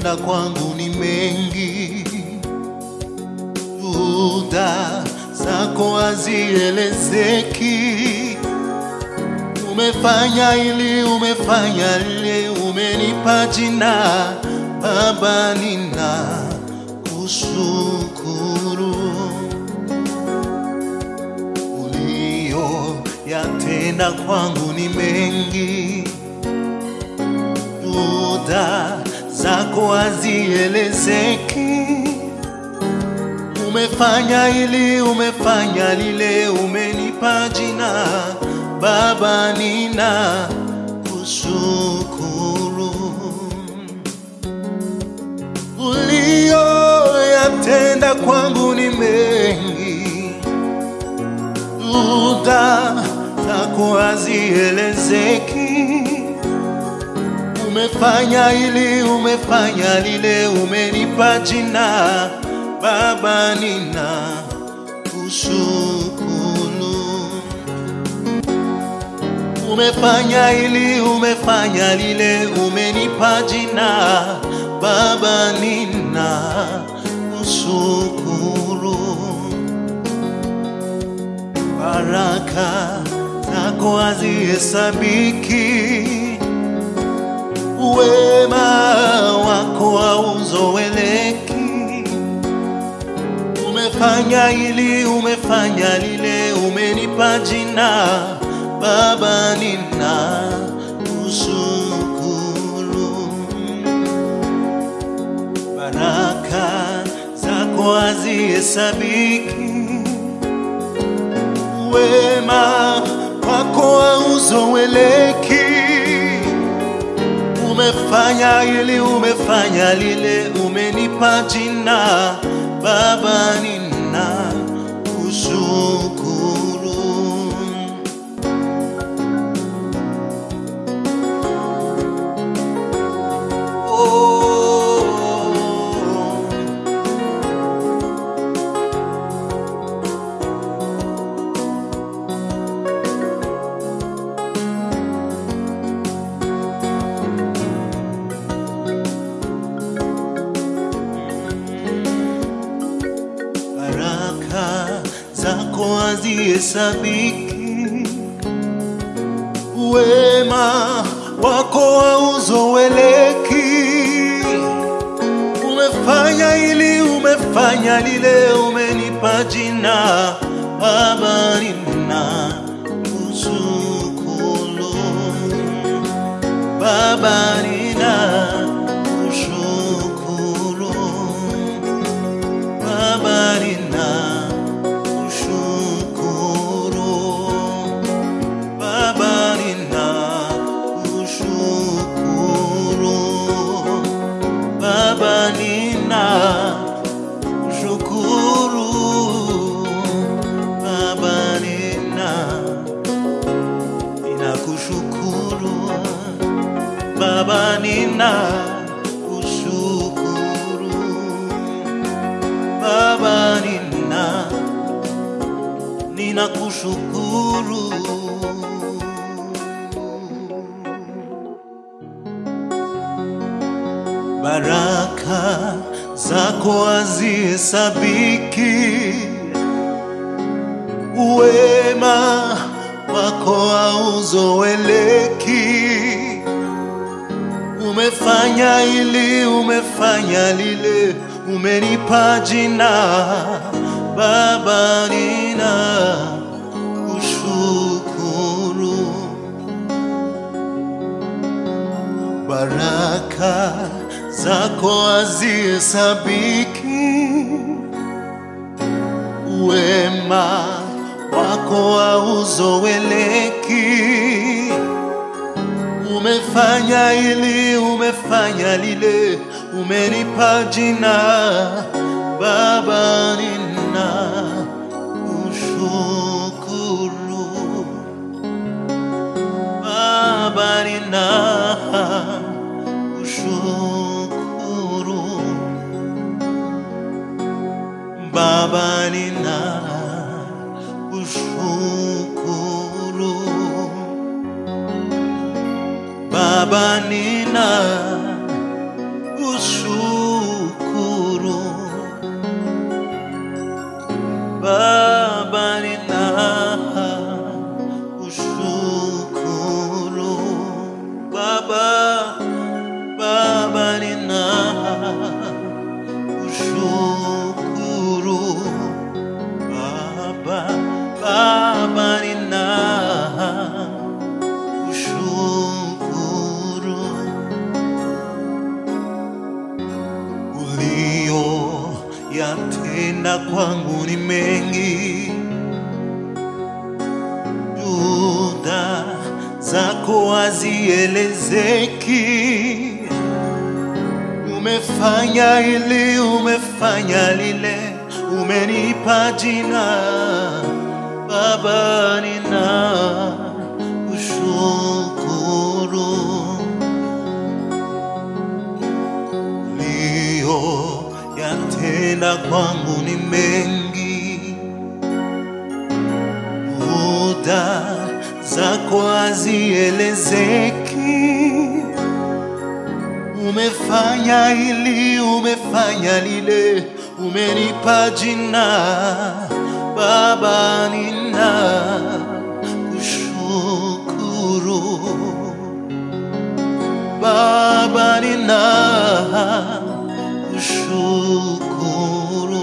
yatenda kwangu ni mengi, juhuda zako hazielezeki. Umefanya ili, umefanya lile, umenipa jina Baba, nina kushukuru ulio yatenda kwangu ni mengi, juhuda zako hazielezeki. Umefanya ili, umefanya lile, umenipa jina Baba, nina kushukuru ulioyatenda kwangu ni mengi, juhuda zako hazielezeki. Umefanya ili, umefanya lile, umenipa jina Baba, nina kushukuru. Umefanya ili, umefanya lile, umenipa jina Baba, nina kushukuru. Baraka zako hazihesabiki, wema wako hauzoeleki. Umefanya ili, umefanya lile, umenipa jina Baba, nina kushukuru. Baraka zako hazihesabiki, wema wako hauzoeleki. Umefanya ili, umefanya lile, umenipa jina Baba, nina kushukuru. Oh. Baraka zako hazihesabiki, wema wako hauzoeleki. Umefanya ili, umefanya lile, umenipa jina Baba, nina kushukuru. Baba, nina kushukuru. Baba, nina kushukuru. Baba, nina kushukuru. Baba, nina kushukuru. Baba, nina ninakushukuru. Baba, nina kushukuru. Baba, nina ninakushukuru. Baraka zako hazihesabiki, wema wako hauzoeleki. Umefanya ili, umefanya lile, umenipa jina Baba, nina kushukuru. Baraka zako hazihesabiki, wema wako hauzoeleki. Umefanya ili, umefanya lile, umenipa jina Baba, nina kushukuru. Baba, nina kushukuru. Baba, nina kushukuru. Baba, nina kushukuru. zako hazielezeki. Umefanya hili, umefanya lile, umenipa jina Baba, nina kushukuru ulio yatenda kwangu ni mengi, muda zako hazielezeki. Umefanya hili, umefanya lile, umenipa jina Baba, nina kushukuru Baba, nina kushukuru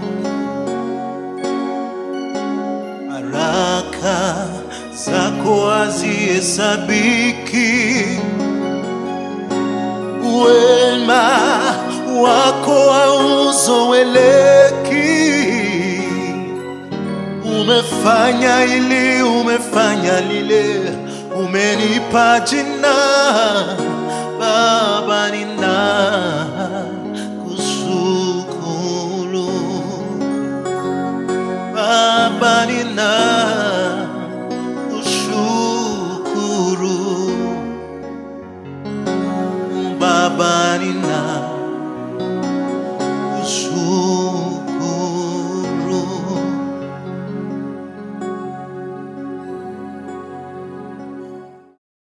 baraka zako hazihesabiki, wema wako hauzoeleki. Umefanya hili, umefanya lile, umenipa jina Baba, nina kushukuru Baba, nina kushukuru Baba, nina